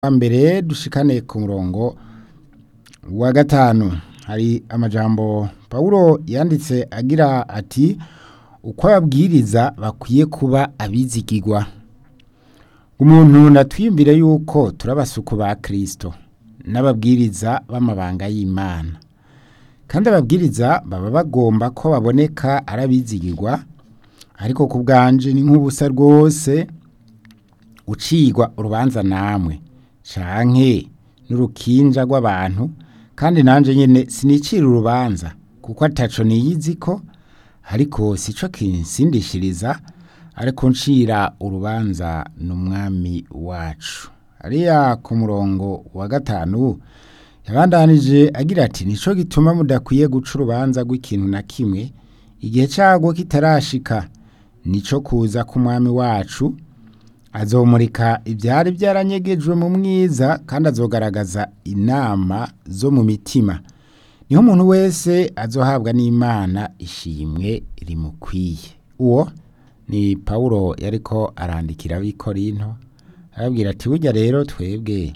wa mbere dushikane ku murongo wa gatanu hari amajambo pawulo yanditse agira ati uko ababwiriza bakwiye kuba abizigirwa umuntu natwiyumvire yuko turabasuku ba kristo n'ababwiriza b'amabanga y'imana kandi ababwiriza baba bagomba ko baboneka ari abizigirwa ariko ku bwanje ni nk'ubusa rwose ucigwa urubanza namwe canke n'urukinja rw'abantu kandi nanje nyene sinicira urubanza kuko ataco niyiziko ariko sico kinsindishiriza ariko ncira urubanza n'umwami wacu ariya ku murongo wa gatanu yabandanije agira ati nico gituma mudakwiye guca urubanza rw'ikintu na kimwe igihe cagwo kitarashika nico kuza k'umwami wacu azomurika ibyari byaranyegejwe mu mwiza kandi azogaragaza inama zo mu mitima niho umuntu wese azohabwa n'imana ishimwe rimukwiye uwo ni pawulo yariko arandikira ab'ikorinto arabwira ati burya rero twebwe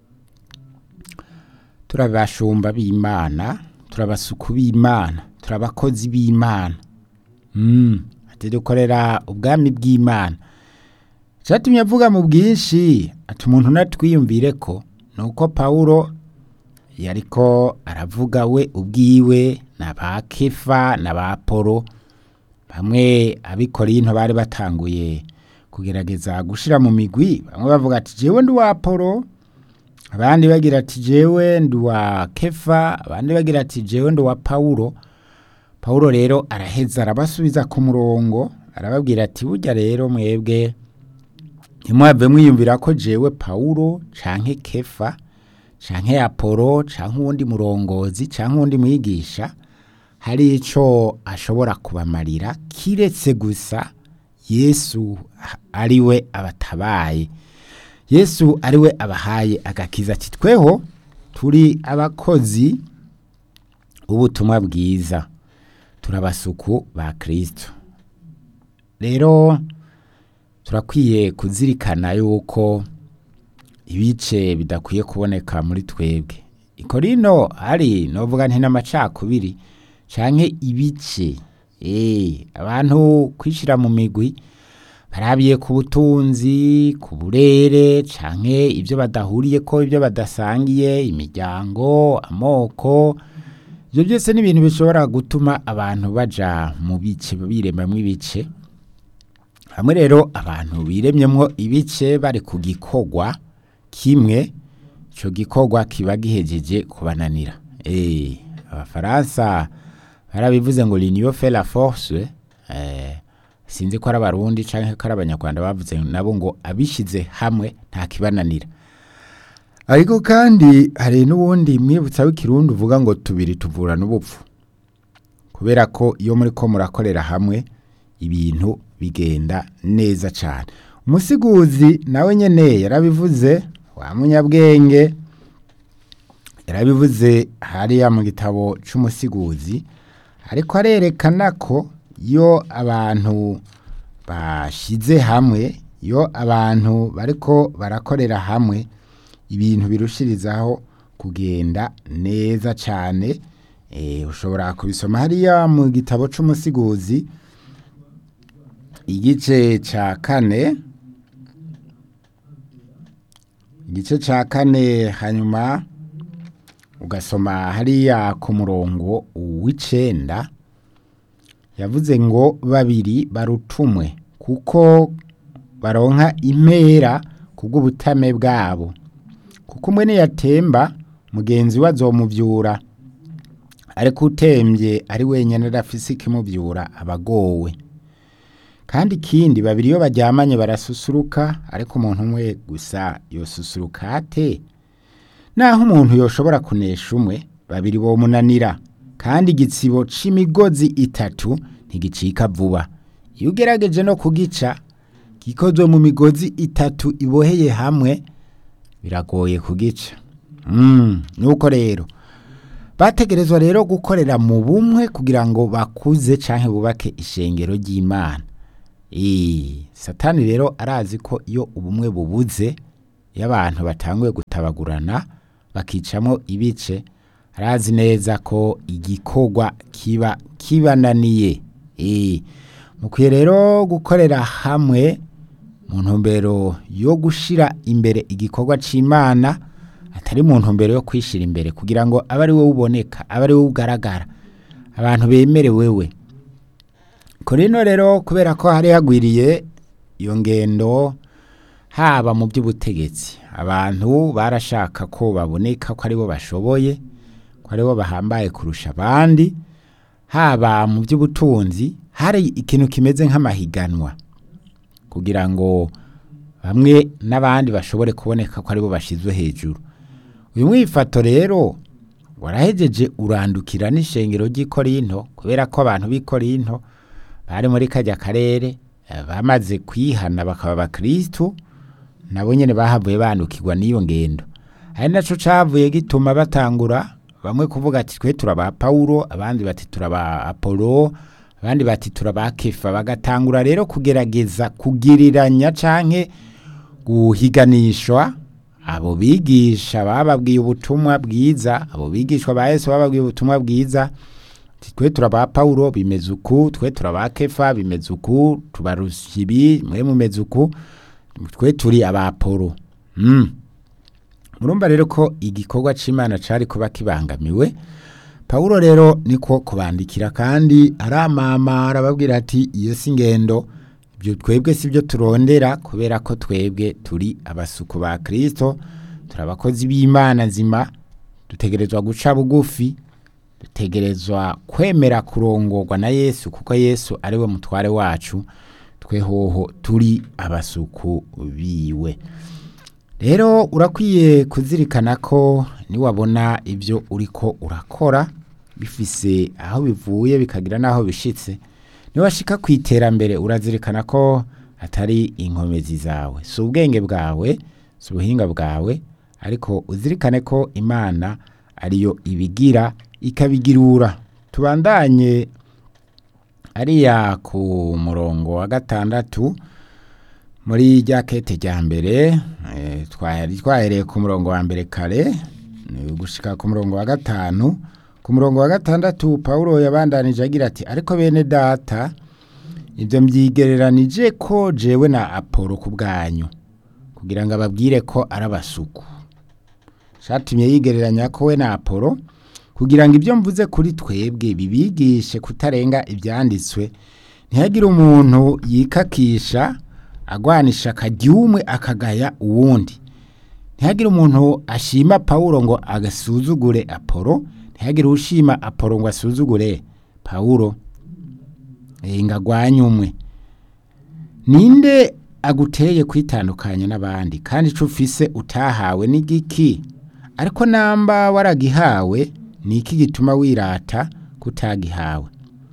turabashumba b'imana turabasuku b'imana turabakozi b'imana mm. ati dukorera ubwami bw'imana cyatumye avuga mu bwinshi ati umuntu natwiyumvire ko nuko pawulo yariko aravuga we ubwiwe na ba kefa na ba polo bamwe abikorinto bari batanguye kugerageza gushira mu migwi bamwe bavuga ati jewe ndi wa polo abandi bagira ati jewe ndi wa kefa abandi bagira ati jewe ndi wa pawulo pawulo rero araheza arabasubiza ku murongo arababwira ati burya rero mwebwe ntimuhave mwiyumvira ko jewe pawulo canke kefa canke apolo canke uwundi murongozi canke uwundi mwigisha hari ico ashobora kubamarira kiretse gusa yesu ariwe abatabaye yesu ariwe abahaye agakiza ati tweho turi abakozi b'ubutumwa bwiza turabasuku ba kristo rero turakwiye kuzirikana yuko ibice bidakwiye kuboneka muri twebwe ikorino hari novuga nti n'amacakubiri canke ibice eh abantu kwishira mu migwi barabiye ku butunzi ku burere canke ibyo badahuriye ko ibyo badasangiye imiryango amoko ibyo byose ni ibintu bishobora gutuma abantu baja mu bice biremamwo ibice hamwe rero abantu biremyemwo ibice bari ku gikorwa kimwe ico gikorwa kiba gihejeje kubananira eh abafaransa barabivuze ngo l'union fait la force eh sinzi ko ari abarundi canke ko ari abanyarwanda bavuze nabo ngo abishize hamwe nta kibananira ariko kandi hari n'ubundi mwibutsa w'ikirundi uvuga ngo tubiri tuvura n'ubupfu kubera ko iyo muri ko murakorera hamwe ibintu bigenda neza cyane umusiguzi nawe nyene yarabivuze wa munyabwenge yarabivuze hariya mu gitabo c'umusiguzi ariko arerekana ko iyo abantu bashize hamwe iyo abantu bariko barakorera hamwe ibintu birushirizaho kugenda neza cyane eh ushobora kubisoma hariya mu gitabo c'umusiguzi igice ca kane igice ca kane hanyuma ugasoma hariya ku murongo w'icenda yavuze ngo babiri barutumwe kuko baronka impera kubw'ubutame bwabo kuko umwe niyatemba mugenzi we azomuvyura ariko utembye ari wenyene adafise ikimuvyura abagowe kandi ikindi babiri iyo baryamanye barasusuruka ariko umuntu umwe gusa yosusuruka ate naho umuntu yoshobora kunesha umwe babiri bomunanira kandi igitsibo c'imigozi itatu ntigicika vuba iyo ugerageje no kugica gikozwe mu migozi itatu iboheye hamwe biragoye kugica mm, nuko rero bategerezwa rero gukorera mu bumwe kugira ngo bakuze canke bubake ishengero ry'imana satani rero arazi ko iyo ubumwe bubuze iyo abantu batanguye gutabagurana bakicamo ibice arazi neza ko igikorwa kiba kibananiye Eh, mukwiye rero gukorera hamwe mu ntumbero yo gushira imbere igikorwa c'imana atari mu ntumbero yo kwishira imbere kugira ngo abe ari wowe uboneka abe ari wowe ugaragara abantu bemere wewe korino rero kubera ko hari hagwiriye iyo ngendo haba mu by'ubutegetsi abantu barashaka ko baboneka ko aribo bashoboye ko aribo bahambaye kurusha abandi haba mu by'ubutunzi hari ikintu kimeze nk'amahiganwa kugira ngo bamwe n'abandi bashobore kuboneka ko aribo bashyizwe hejuru uyu mwifato rero warahejeje urandukira n'ishengero ry'ikorinto kubera ko abantu b'ikorinto bari muri kajya karere eh, bamaze kwihana bakaba abakristu nabo nyene bahavuye bandukirwa n'iyo ngendo ari naco cavuye gituma batangura bamwe kuvuga ati twe turaba Paulo abandi bati turaba Apollo abandi bati turaba Kefa bagatangura rero kugerageza kugiriranya canke guhiganishwa abo bigisha bababwiye ubutumwa bwiza abo bigishwa ba Yesu bababwiye ubutumwa bwiza ati twe turaba Paulo bimeze uku twe turaba Kefa bimeze uku tubarusha ibi mwe mumeze uku twe turi aba Apollo mm. murumva rero ko igikorwa c'imana cari kuba kibangamiwe pawulo rero niko kubandikira kandi aramama arababwira ati iyo si ngendo ibyo twebwe si byo turondera kubera ko twebwe turi abasuku ba kristo turi abakozi b'imana nzima dutegerezwa guca bugufi dutegerezwa kwemera kurongorwa na yesu kuko yesu ari we mutware wacu twehoho turi abasuku biwe rero urakwiye kuzirikana ko niwabona ibyo uriko urakora bifise aho bivuye bikagira n'aho bishitse niwashika ku iterambere urazirikana ko atari inkomezi zawe si ubwenge bwawe si ubuhinga bwawe ariko uzirikane ko imana ariyo ibigira ikabigirura tubandanye ariya ku murongo wa gatandatu muri rya kete rya mbere eh, twari twahereye ku murongo wa mbere kare eh, gushika ku murongo wa gatanu ku murongo wa gatandatu Paulo yabandanije agira ati ariko bene data ibyo mbyigereranije ko jewe na Apollo ku bwanyu kugira ngo ababwire ko ari abasuku shatumye yigereranya ko we na Apollo kugira ngo ibyo mvuze kuri twebwe bibigishe kutarenga ibyanditswe ntihagire umuntu yikakisha agwanisha akaryumwe akagaya uwundi ntihagire umuntu ashima Paulo ngo agasuzugure Apollo ntihagire ushima Apollo ngo asuzugure Paulo eh ngo agwanye umwe ninde aguteye kwitandukanya n'abandi kandi ico ufise utahawe n'igiki ariko namba waragihawe ni iki gituma wirata kutagihawe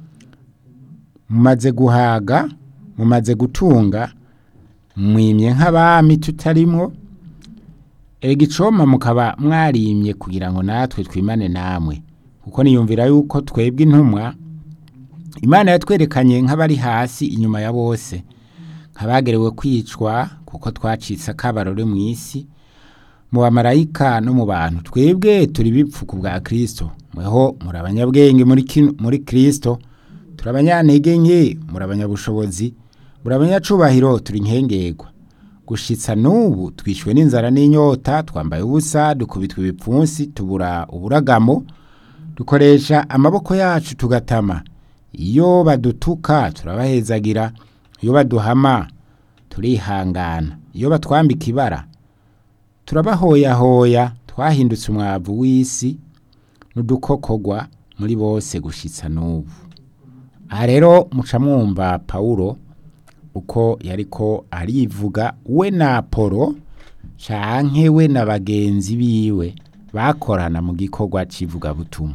mumaze guhaga mumaze gutunga mwimye nk'abami tutarimwo erega icoma mukaba mwarimye kugira ngo natwe twimane namwe kuko niyumvira yuko twebwe intumwa imana yatwerekanye nk'abari hasi inyuma ya bose nk'abagerewe kwicwa kuko twacitse akabarore mu isi mu bamarayika no mu bantu twebwe turi bipfuku bwa kristo mweho muri abanyabwenge muri kino- muri kristo turi abanyantege nke muri abanyabushobozi muri abanyacubahiro turi nkengerwa gushitsa n'ubu twishwe n'inzara n'inyota twambaye ubusa dukubitwa ibipfunsi tubura uburagamo dukoresha amaboko yacu tugatama iyo badutuka turabahezagira iyo baduhama turihangana iyo batwambika ibara turabahoyahoya twahindutse umwavu w'isi n'udukokogwa muri bose gushitsa n'ubu aha rero muca mwumva pawulo uko yariko arivuga we na apolo canke we na bagenzi biwe bakorana mu gikorwa c'ivugabutumwa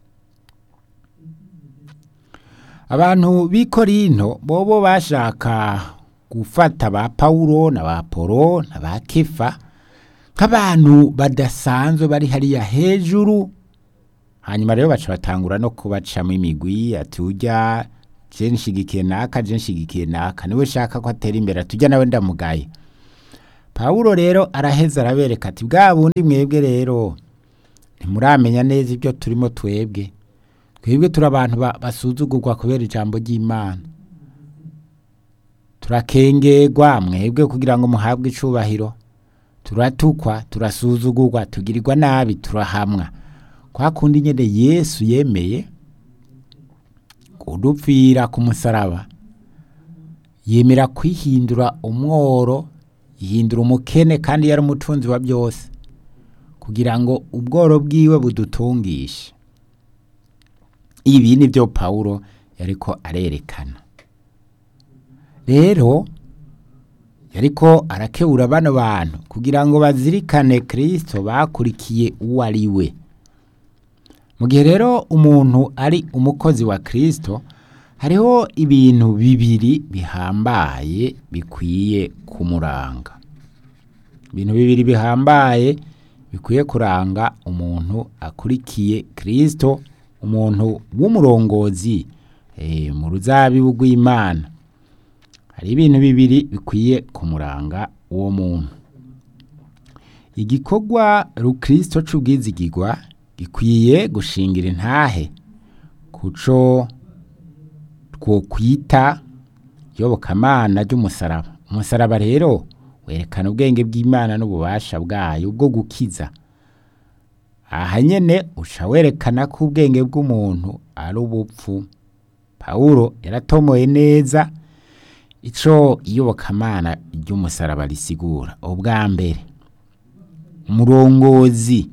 abantu b'i korinto bobo bashaka gufata ba pawulo na ba apolo na ba kefa nk'abantu badasanzwe bari hariya hejuru hanyuma rero baca batangura no kubacamo imigwi ati ujya je nshigikiye naka je nshigikiye naka niwe shaka ko atera imbere atujya nawe ndamugaye pawulo rero araheza arabereka ati bwa bundi mwebwe rero ntimuramenya neza ibyo turimo twebwe twebwe turi abantu ba- basuzugurwa kubera ijambo ry'imana turakengerwa mwebwe kugira ngo muhabwe icubahiro turatukwa turasuzugurwa tugirirwa nabi turahamwa kwa kundi nyene yesu yemeye kudupfira ku musaraba yemera kwihindura umworo yihindura umukene kandi yari umutunzi wa byose kugira ngo ubworo bwiwe budutungishe ibi ni byo pawulo yariko arerekana rero yariko arakebura bano bantu kugira ngo bazirikane kristo bakurikiye uwo ari we mu gihe rero umuntu ari umukozi wa kristo hariho ibintu bibiri bihambaye bikwiye kumuranga ibintu bibiri bihambaye bikwiye kuranga umuntu akurikiye kristo umuntu w'umurongozi eh, mu ruzabibu rw'imana hari ibintu bibiri bikwiye kumuranga uwo muntu igikorwa rukristo c'ubwizigirwa gikwiye gushingira intahe kuco twokwita iyobokamana ry'umusaraba umusaraba rero werekana ubwenge bw'imana n'ububasha bwayo bwo gukiza aha nyene uca werekana ko ubwenge bw'umuntu ari ubupfu pawulo yaratomoye neza ico iyobokamana ry'umusaraba risigura ubwa mbere umurongozi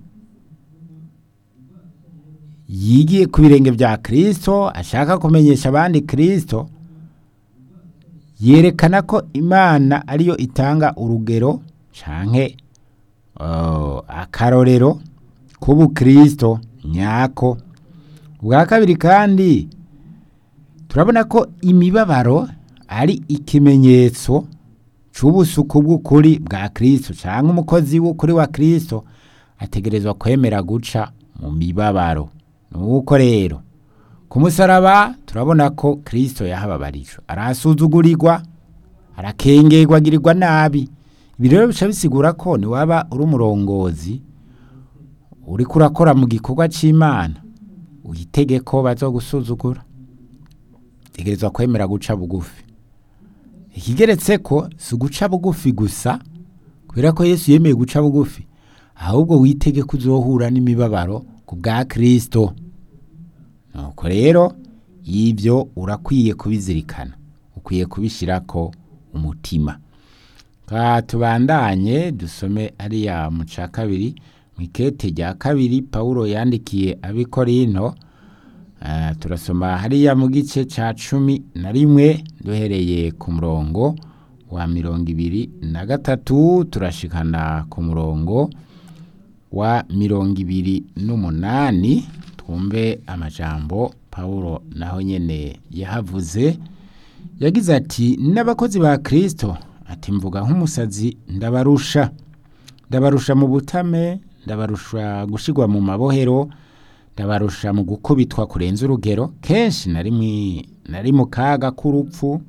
yigiye ku birenge bya kristo ashaka kumenyesha abandi kristo yerekana ko imana ariyo itanga urugero canke uh, akarorero k'ubukristo nyako ubwa kabiri kandi turabona ko imibabaro ari ikimenyetso c'ubusuku bw'ukuri bwa kristo canke umukozi w'ukuri wa kristo ategerezwa kwemera guca mu mibabaro nuko rero ku musaraba turabona ko kristo yahababarijwe arasuzugurirwa arakengerwa agirirwa nabi ibi rero bica bisigura ko niwaba uri umurongozi uriko urakora mu gikorwa c'imana uyitege ko bazogusuzugura tegerezwa kwemera guca bugufi ikigeretse ko si uguca bugufi gusa kubera ko yesu yemeye guca bugufi ahubwo witege ko uzohura n'imibabaro ku bwa kristo nuko rero ibyo urakwiye kubizirikana ukwiye kubishyirako umutima ka tubandanye dusome ariya mu ca kabiri mu ikete rya kabiri pawulo yandikiye abikorinto Uh, turasoma hariya mu gice ca cumi na rimwe duhereye ku murongo wa mirongo ibiri na gatatu turashikana ku murongo wa mirongo ibiri n'umunani twumve amajambo pawulo naho nyene yahavuze yagize ati n'abakozi ba kristo ati mvuga nk'umusazi ndabarusha ndabarusha mu butame ndabarusha gushigwa mu mabohero ndabarusha mu gukubitwa kurenza urugero kenshi nari mwi- nari mu kaga k'urupfu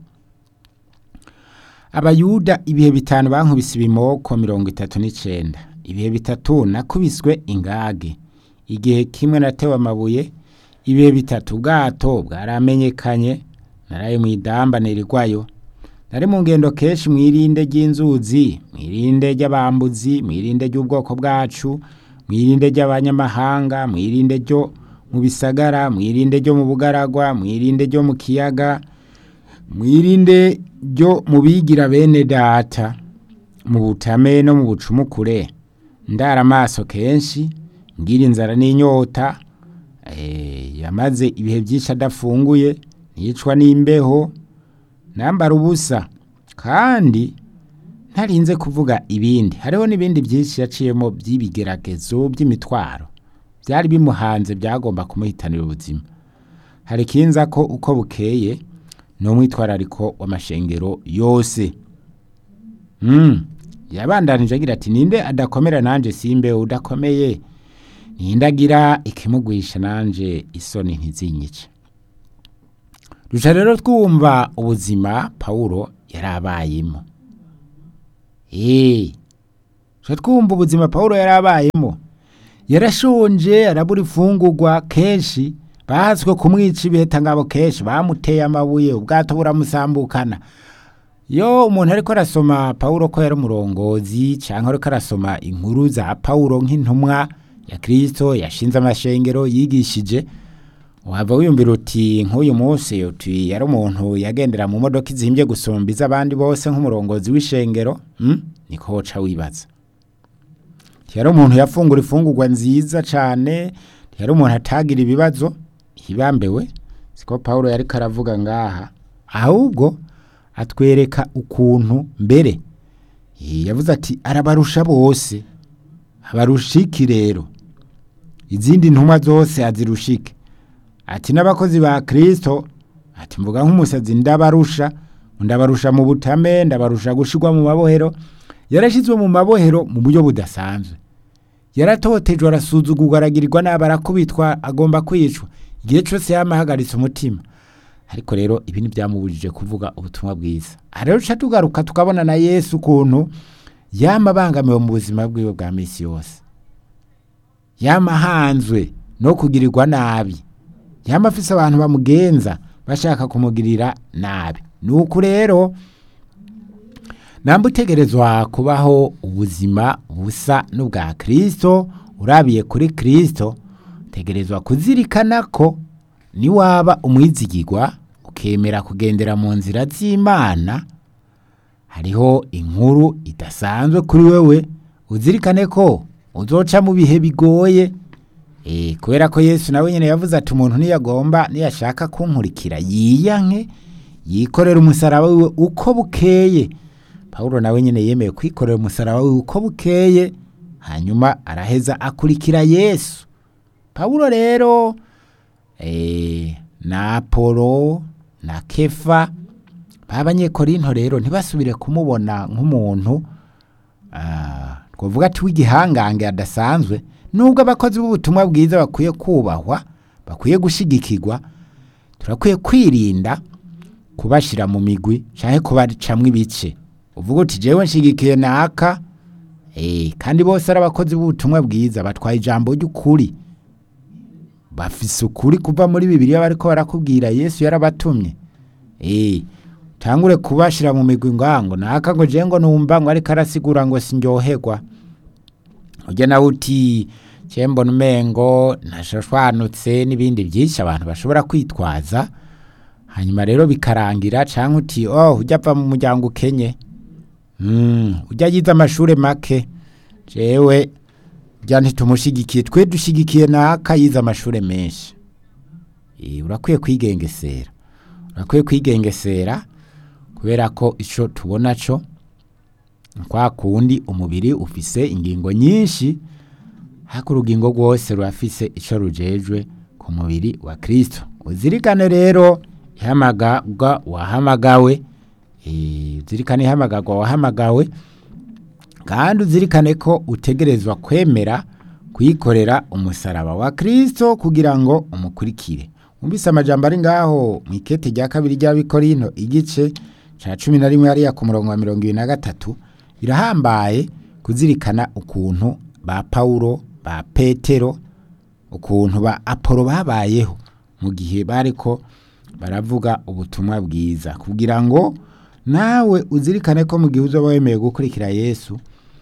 abayuda ibihe bitanu bankubise ibimoko mirongo itatu n'icenda ibihe bitatu nakubiswe ingage igihe kimwe natewe amabuye ibihe bitatu ubwato bwaramenyekanye naraye mu idamba nirigwayo nari mu ngendo kenshi mwirinde ry'inzuzi mwirinde ry'abambuzi mwirinde ry'ubwoko bwacu mwirinde ry'abanyamahanga mwirinde ryo mu bisagara mwirinde ryo mu bugaragwa mwirinde ryo mu kiyaga mwirinde ryo mu bigira bene data mu butame no mu bucumukure ndara amaso kenshi ngira inzara n'inyota eh, yamaze ibihe byinshi adafunguye nicwa n'imbeho nambara ubusa kandi ntarinze kuvuga ibindi hariho n'ibindi byinshi yaciyemo by'ibigeragezo by'imitwaro byari bimuhanze byagomba kumuhitanira ubuzima hari ikinza ko uko bukeye ni umwitwarariko w'amashengero yose mm. yabandanije agira ati ninde adakomera nanje simbe udakomeye ninde agira ikimugwisha nanje isoni ntizinyice duca rero twumva ubuzima pawulo yari abayemo Eh, tujya twumva ubuzima paul yari abayemo yarashonje arabura ifungurwa kenshi bahatswe kumwica ibiheta ngabo kenshi bamuteye amabuye ubwato buramusambukana iyo umuntu ariko arasoma paul ko yari umurongozi cyangwa ariko arasoma inkuru za paul nk'intumwa ya kirisito yashinze amashengero yigishije waba wiyumvira uti nk'uyu munsi uti yari umuntu yagendera mu modoka izihimbye gusumba iz'abandi bose nk'umurongozi w'ishengero niko woca wibaza yari umuntu yafungura ifungurwa nziza cyane yari umuntu atagira ibibazo hibambewe siko paul yari karavuga ngaha ahubwo atwereka ukuntu mbere yavuze ati arabarusha bose abarushiki rero izindi ntumwa zose azirushike ati n'abakozi ba kirisito ati mvuga nk'umusazi ndabarusha ndabarusha mu butame ndabarusha gushyirwa mu mabohero yarashyizwe mu mabohero mu buryo budasanzwe yaratotejwe arasuzugurwa aragirirwa nabi arakubitwa agomba kwicwa igihe cyose yamahagaritse umutima ariko rero ibi ntibyamubujije kuvuga ubutumwa bwiza rero duca tugaruka tukabona na yesu ukuntu yama abangamiwe mu buzima bwiwe bwa minsi yose yama ahanzwe no kugirirwa nabi yama afise abantu bamugenza bashaka kumugirira nabi ni uku rero namba utegerezwa kubaho ubuzima busa n'ubwa kirisito urabiye kuri kirisito utegerezwa kuzirikana ko niwaba umwizigirwa ukemera kugendera mu nzira z'imana hariho inkuru idasanzwe kuri wewe uzirikane ko uzoca mu bihe bigoye kubera ko yesu nawe nyine yavuze ati umuntu niyagomba niyashaka kunkurikira yiyanke yikorera umusaraba wiwe uko bukeye paul nawe nyine yemeye kwikorera umusaraba wiwe uko bukeye hanyuma araheza akurikira yesu paul rero na apolo na kefa b'abanyekorinto rero ntibasubire kumubona nk'umuntu twavuga ati w'igihangange adasanzwe nubwo abakozi b'ubutumwa bwiza bakwiye kubahwa bakwiye gushyigikirwa turakwiye kwirinda kubashyira mu migwi cyangwa kubacamo ibice uvuga uti jewe nshyigikiye naka kandi bose ari abakozi b'ubutumwa bwiza batwaye ijambo ry'ukuri bafise ukuri kuva muri bibiriya bariko barakubwira yesu yarabatumye tangure kubashyira mu migwi ngango naka ngo je ngo numva ngo ariko arasigura ngo sinryoherwa ujya nawe uti mbona umengo ntashashwanutse n'ibindi byinshi abantu bashobora kwitwaza hanyuma rero bikarangira cyangwa uti oh ujya apfa mu muryango ukenye ujya yize amashuri make jewe ujya ntitumushyigikiye twe dushyigikiye naka yize amashuri menshi urakwiye kwigengesera urakwiye kwigengesera kubera ko icyo tubona cyo kwa kundi umubiri ufise ingingo nyinshi ariko urugingo rwose rurafise icyo rujejwe ku mubiri wa kirisito uzirikane rero ihamagarwa wahamagawe uzirikane ihamagarwa wahamagawe kandi uzirikane ko utegerezwa kwemera kuyikorera umusaraba wa kirisito kugira ngo umukurikire wumvise amajambo ari ngaho mu ikete rya kabiri ry'abikorino igice cya cumi na rimwe hariya ku murongo wa mirongo ibiri na gatatu birahambaye kuzirikana ukuntu ba pawulo ba petero ukuntu ba apolo babayeho mu gihe bari ko baravuga ubutumwa bwiza kugira ngo nawe uzirikane ko mu gihe uzaba wemeye gukurikira yesu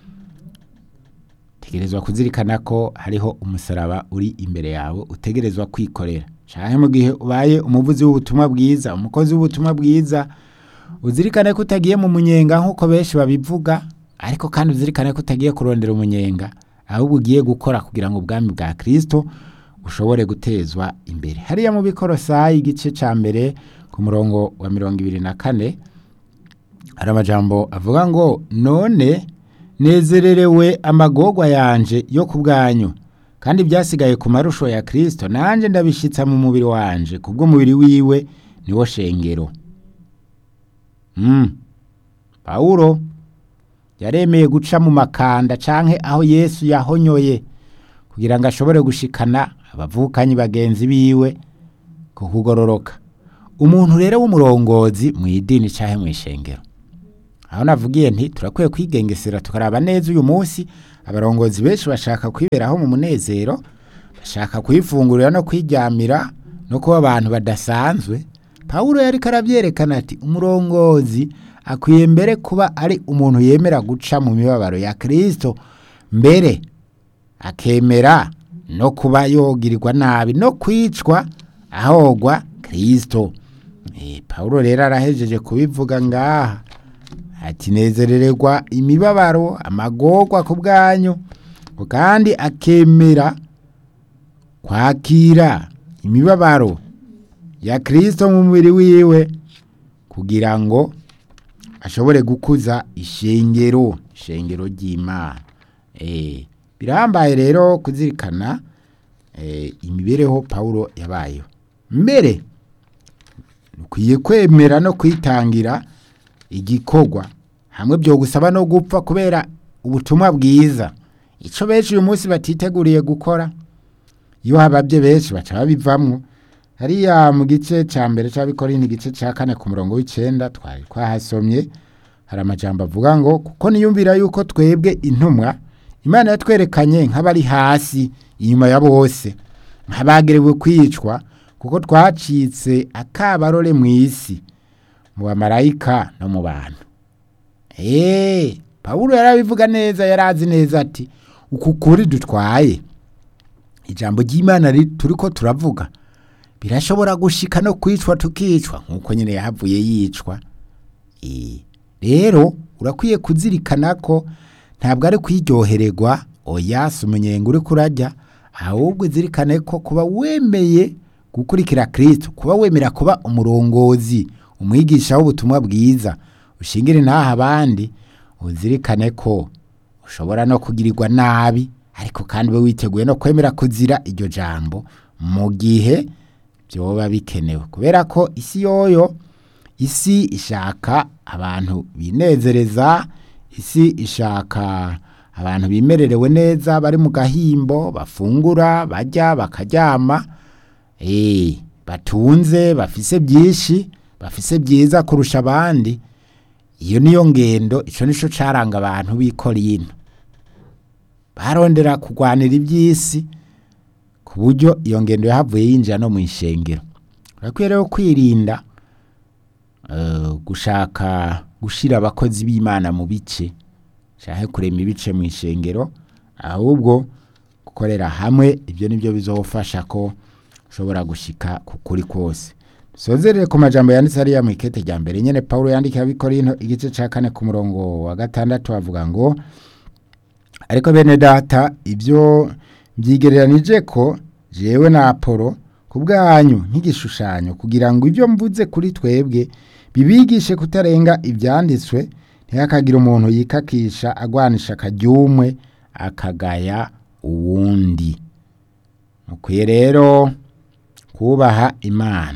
utegerezwa kuzirikana ko hariho umusaraba uri imbere yawe utegerezwa kwikorera cyane mu gihe ubaye umuvuzi w'ubutumwa bwiza umukozi w'ubutumwa bwiza uzirikane ko utagiye mu munyenga nk'uko benshi babivuga ariko kandi uzirikane ko utagiye kurondera umunyenga ahubwo ugiye gukora kugira ngo ubwami bwa kirisito ushobore gutezwa imbere hariya mu bikorosayi igice cya mbere ku murongo wa mirongo ibiri na kane hari amajambo avuga ngo none nezererewe amagorwa yanje yo ku bwanyu kandi byasigaye ku marusho ya kirisito nanjye ndabishyitsa mu mubiri wanje kubw'umubiri wiwe niwo shengero pawuro yaremeye guca mu makanda canke aho yesu yahonyoye kugira ngo ashobore gushikana abavukanyi bagenzi biwe ku kugororoka umuntu rero w'umurongozi mu idini canke mu ishengero aho navugiye nti turakwiye kwigengesera tukaraba neza uyu munsi abarongozi benshi bashaka kwiberaho mu munezero bashaka kwifungurira no kwiryamira no kuba abantu badasanzwe pawulo yari karabyerekana ati umurongozi akwiye mbere kuba ari umuntu yemera guca mu mibabaro ya kirisito mbere akemera no kuba yogirirwa nabi no kwicwa ahogwa kirisito pawulo rero arahejeje kubivuga ngaha ati nezerererwa imibabaro amagorwa ku bwanyu kandi akemera kwakira imibabaro ya kirisito mu mubiri wiwe kugira ngo ashobore gukuza ishengero ishengero ry'imana birambaye rero kuzirikana imibereho pawulo yabayeho mbere ukwiye kwemera no kwitangira igikorwa hamwe byo gusaba no gupfa kubera ubutumwa bwiza icyo benshi uyu munsi batiteguriye gukora iyo hababye benshi baca babivamo hariya mu gice cya mbere cy'abikorera igice cya kane ku murongo w'icyenda twari twahasomye hari amajambo avuga ngo kuko niyumvira yuko twebwe intumwa imana yatwerekanye nk'abari hasi inyuma ya bose nk'abagerewe kwicwa kuko twacitse akabarore mu isi mu bamarayika no mu bantu eee pawulo yarabivuga neza yari azi neza ati uku kuri dutwaye ijambo ry'imana turi ko turavuga birashobora gushika no kwicwa tukicwa nk'uko nyine yahavuye yicwa rero urakwiye kuzirikana ko ntabwo ari kwiryohererwa oya si umunyenga uri kurajya ahubwo zirikane ko kuba wemeye gukurikira kirisito kuba wemera kuba umurongozi umwigisha w'ubutumwa bwiza ushingira intaha abandi uzirikane ko ushobora no kugirirwa nabi ariko kandi ube witeguye no kwemera kuzira iryo jambo mu gihe byoba bikenewe kubera ko isi yoyo isi ishaka abantu binezereza isi ishaka abantu bimererewe neza bari mu gahimbo bafungura bajya bakaryama batunze bafise byinshi bafise byiza kurusha abandi iyo niyo ngendo icyo nicyo caranga abantu b'ikorino barondera kurwanira iby'isi ku buryo iyo ngendo yahavuye yinjira no mu ishengero urakwiye rero kwirinda gushaka gushyira abakozi b'imana mu bice cyangwa kurema ibice mu ishengero ahubwo gukorera hamwe ibyo nibyo bizofasha ko ushobora gushyika ku kuri kose sozerere ku majambo yanditse hariya mu ikete rya mbere nyine paul yandika abikorino igice cya kane ku murongo wa gatandatu avuga ngo ariko bene data ibyo byigereranije ko jewe na apolo ku bwanyu nk'igishushanyo kugira ngo ibyo mvuze kuri twebwe bibigishe kutarenga ibyanditswe ntihakagire umuntu yikakisha agwanisha akaryumwe akagaya uwundi mukwiye rero kubaha imana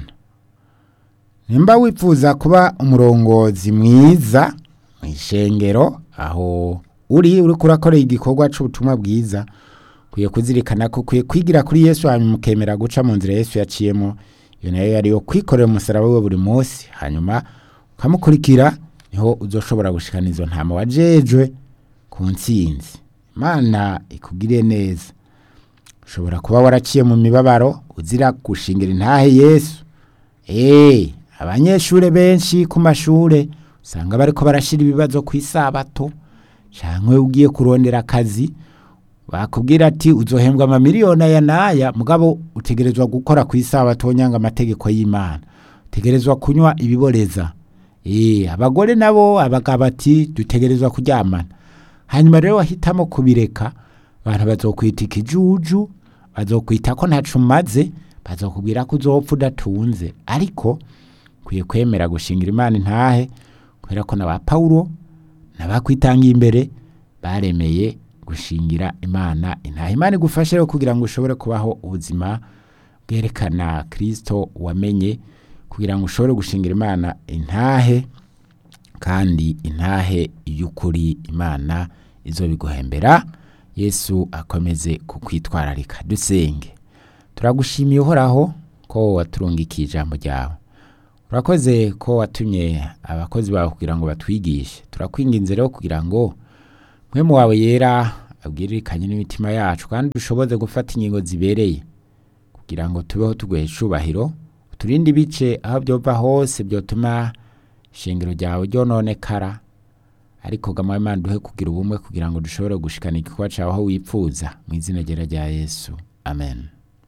nimba wifuza kuba umurongozi mwiza mu ishengero aho uri uri kurakorera igikorwa cy'ubutumwa bwiza ukwiye kuzirikana ko ukwiye kwigira kuri yesu hanyuma ukemera guca mu nzira yesu yaciyemo iyo nayo yari yo kwikorera umusaraba we buri munsi hanyuma ukamukurikira niho uzoshobora gushikana izo ntama wajejwe ku ntsinzi imana ikugire neza ushobora kuba waraciye mu mibabaro uzira gushingira intahe yesu eee abanyeshuri benshi ku mashuri usanga bariko barashyira ibibazo ku isabato cyangwa ugiye kurondera akazi bakubwira ati uzohembwa amamiliyoni aya n'aya mugabo utegerezwa gukora ku isabato nyanga amategeko y'imana utegerezwa kunywa ibiboreza eee abagore nabo abagabo ati dutegerezwa kuryamana hanyuma rero wahitamo kubireka abantu bazokwita ikijuju bazokwita ko ntacu umaze bazokubwira ko uzopfa udatunze ariko ukwiye kwemera gushingira imana intahe kubera ko na ba pawulo n'abakwitangiye imbere baremeye gushingira imana intahe imana igufashe rero kugira ngo ushobore kubaho ubuzima bwerekana kirisito wamenye kugira ngo ushobore gushingira imana intahe kandi intahe y'ukuri imana izo biguhembera yesu akomeze kukwitwararika dusenge turagushimiye uhoraho ko waturungikiye ijambo ryawe urakoze ko watumye abakozi bawe kugira ngo batwigishe turakwinginze rero kugira ngo mwemu wawe yera abwiririkanye n'imitima yacu kandi dushoboze gufata ingingo zibereye kugira ngo tubeho tuguhe icubahiro uturinde ibice aho byova hose byotuma ishingiro ryawe ryononekara ariko gama Imana duhe kugira ubumwe kugira ngo dushobore gushikana igikorwa cyawe aho wipfuza mu izina ryera rya Yesu amen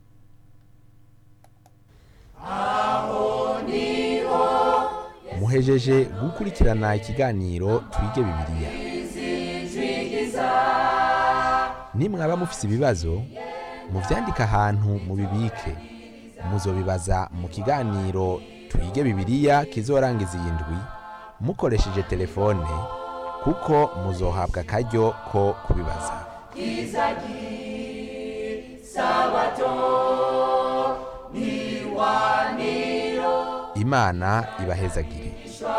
muhejeje gukurikirana ikiganiro twige bibiliya nimwaba mufise ibibazo muvyandike ahantu mubibike muzobibaza mu kiganiro twige bibiliya kizorangiza iyi ndwi mukoresheje telefone kuko muzohabwa akaryo ko kubibaza imana ibahezagire